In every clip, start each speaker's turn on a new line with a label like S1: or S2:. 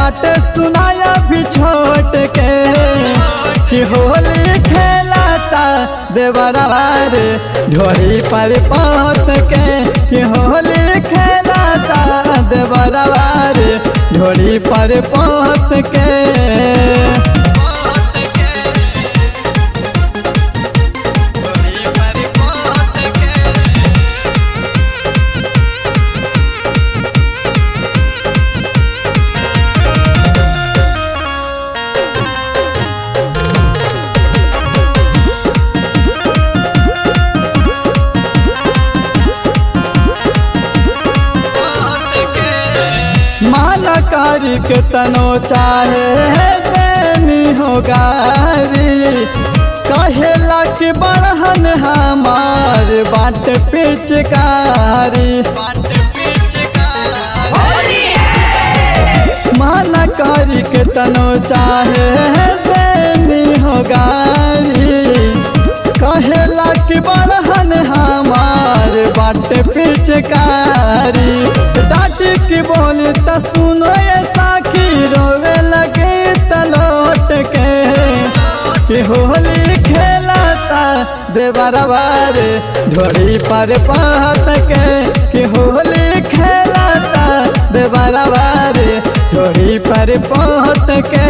S1: बाटे सुनाया भी छोट के कि होली खेलाता देवरवा रे ढोरी पर पहुँच के कि होली खेलाता देवरवा रे ढोरी पर पहुँच के माना कारी के तनो चाहे है देनी हो गारी कहेला कि बड़हन हमार बाट पिचकारी माना कारी के तनो चाहे है देनी हो गारी कहेला कि बड़हन हमार बाट पिचकारी डाटी की बोली त सुनो ये साखी रोवे लगे तलोट के कि होली खेलाता देवरवा रे ढोड़ी पर पात के कि होली खेलाता देवरवा रे ढोड़ी पर पात के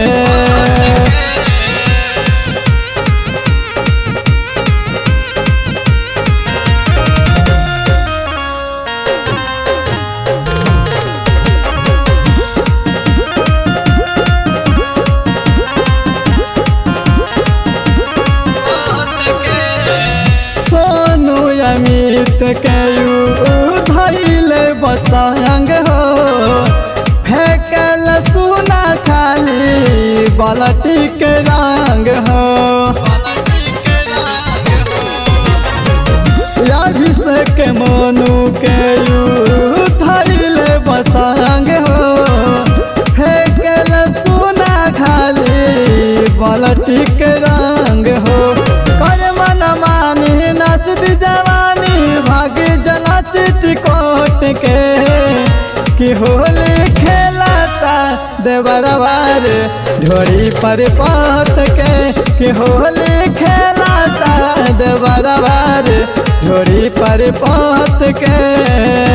S1: सोनू अमित के धैल बसंग हो फेंकल सुना खाली बलटी के रंग हो अभिषेक मोनू के धैल बसंग हो फेंकल सुना खाली बलटी के रंग हो कर मन मानी नसद जवानी भाग जला चिटकोट के कि होली खेलाता देवरवा रे ढोरी पर पात के कि होली खेलाता देवरवा रे ढोरी पर पात के